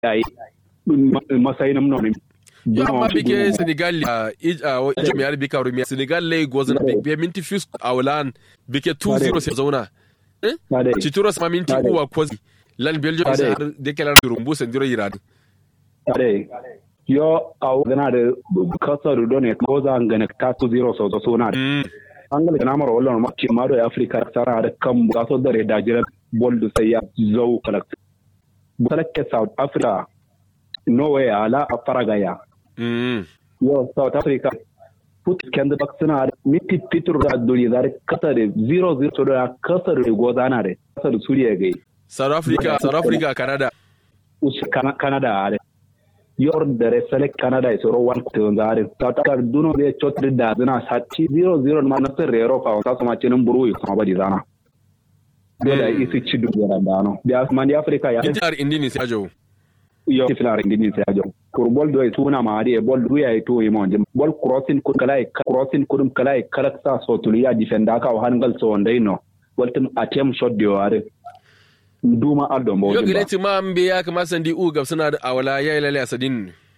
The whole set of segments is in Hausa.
yayi masai nam nonim yo amma bike senegal a jami'ar bika rumiya senegal lay gozan be minti fus awlan bike 2-0 sai zauna cituro sama minti uwa kwazi lan belgium sai har dekelar rumbu sandiro yiradu ade yo aw gana da kasar do ne ko za ngana ta 2-0 so so na angala kana maro wallo ma ci maro ya afrika sara da kan ga so dare da jira boldu sai ya zo kala balakke south africa norway ala faraga ya yo south africa put kende bak suna da miti fitur da duri da kasa da 0-0 to da kasar da goza na da kasar suriya gai south africa south africa canada canada ale yor dare select canada is ro one to ngare south africa duno de chotri da zina sati 0-0 ma na rero fa sa sama cinin buru yi kuma badi zana da isi ci dubu da dano da man di africa ya intar indini sai ajo yo filar indini sai ajo kur bol do tuna ma ade bol du ya to imo jim bol crossing kun kala crossing kun kala karakta so tuliya defender ka hangal so ndai no waltum attempt shot de ware duma aldo mo yo gile ti ma mbe ya kama sandi u gab suna da awala ya ilale asadin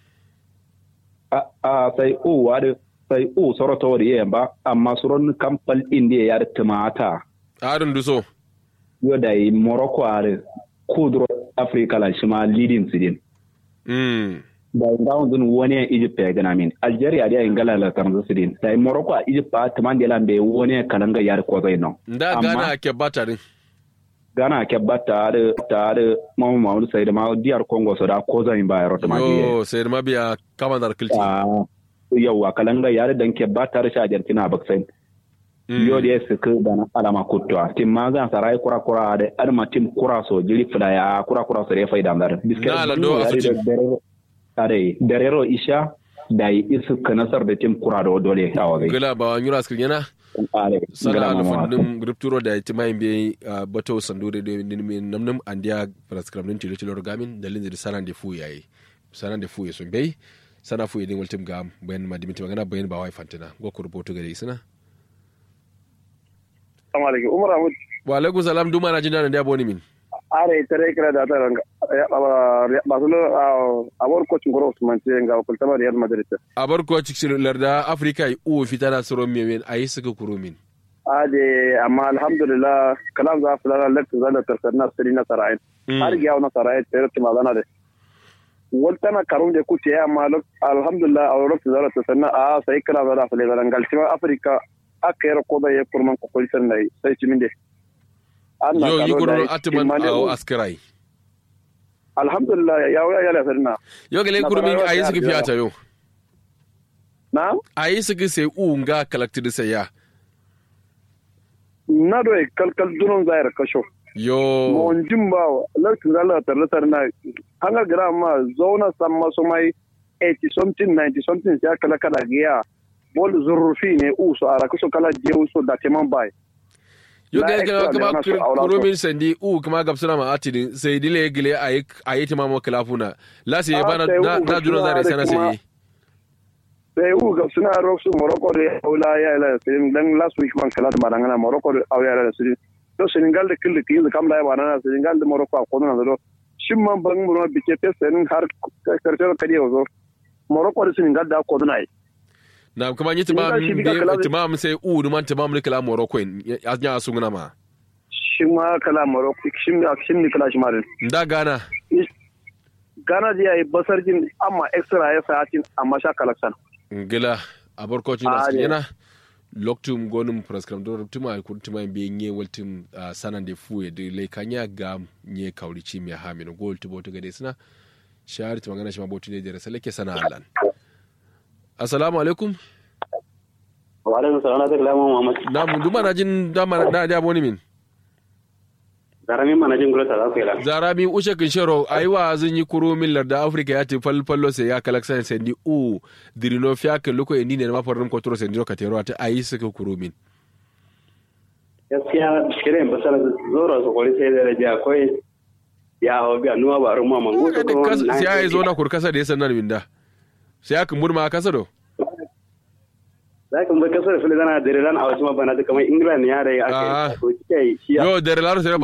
a a sai u wade sai u soro to wadi yamba amma suron kampal indiya ya da tumata harun duso yo da morocco are kudro africa la shima leading sidin mm da round din wani egypt ya gana min algeria da ingala la tanzu sidin da morocco a egypt ba tamande la be wani kalanga yar ko zai no nda gana ke batarin gana ke batta da ta da mamu mamu sai da ma diyar congo so da ko zan ba yaro ta ma yo sai ma biya kama dar kilti yawa kalanga yare dan ke batta da shajar kina baksain yo da su ka da na alama kutwa tim ma zan sarai kura kura da arma tim kura so jiri fida ya kura kura so da faida dar na la do afuti are darero isha da isu ka nasar da tim kura da dole a wagai gila ba nyura skil yana sana alfandin rupturo da ti mai be bato sandure de namnam andia prescribe nin tilo tilo gamin da linzi da sanan de fu yayi sanan de fu yeso be sana fu yedin waltim gam bayan madimiti magana bayan ba wai fantina go ku rubutu gare isina Assalamu alaikum Umar Ahmad wa alaikum salam duma na jinda da boni min are tare kira da ta ranga ba su abor coach ngoro Usman ce ga kultama Real Madrid abar coach larda Africa u fitana soro mewen ayi suka kuro min ade amma alhamdulillah kalam za fulana lakta zala tarkana siri na sarayin har ga na sarayin tare ta magana da waltana karum de kuce amma alhamdulillah a lokacin zala tarkana a sai kana zala fulana galtima Africa aka yi rakoda ya kurman kwakwai sannan sai cimin da yo yi kurman atiman a askirai alhamdulillah ya wuya ya lafiyar na yo gale kurmin a yi suka fiya ta yo na a yi suka sai u nga kalakti da sai ya na do kalkal dunon zayar kasho yo mon jimba lokacin da Allah tarlatar na hanga gira ma zauna san maso mai 80 something 90 something ya kala kala giya bol zurfi ne u so ara kuso kala je so da teman bai yo ga ga kuma kurumin sandi u kuma gabsuna ma atini sai dile gile ayi ayi tima mo kalafuna la sai bana na na duro zare sana sai sai u gabsuna ro su morocco de aula ya la sai dan last week man kala ma dangana morocco de aula ya la sai to senegal de kille kiyi kam da ba na senegal de morocco ko na do shin man ban mu no bike pesen har karshe kadi zo morocco de senegal da ko na na kuma yi timam timam sai u man timam ne kala morocco ya nya su ngana ma shi ma kala morocco shi ne shi ne kala shi ma da gana gana da yayi basar jin amma extra ya sa cin amma sha collection ngila a barkocin da su yana loktum gonum prescribe do tuma kun tuma be nye waltum sanan de fu de le kanya ga nye kaurici mi ha min gol to boto gade sina shahar ta magana shi ma boto ne da salake sana alan assalamu alaikum wa alaikum salam na takla mu muhammad na mun duma na jin dama na da boni min zarami mana jin gura ta za zarami ushe kin shero aiwa zan yi kuro min larda africa ya te fal fallo sai ya kalaksan sai ni u dirino fiya kan loko ni ne ma farin kontrol sai ndiro katero ta ayi suka kuro min gaskiya shirin basara zoro su kori sai da raja akwai ya hau biya nuwa ba rumma mangu sai ya yi zo na kurkasa da ya sanar min da sai aka murma kasa do za ka bar kasar fili zana da ran a wasu mabana kamar england ya da ya aka yi yo da ran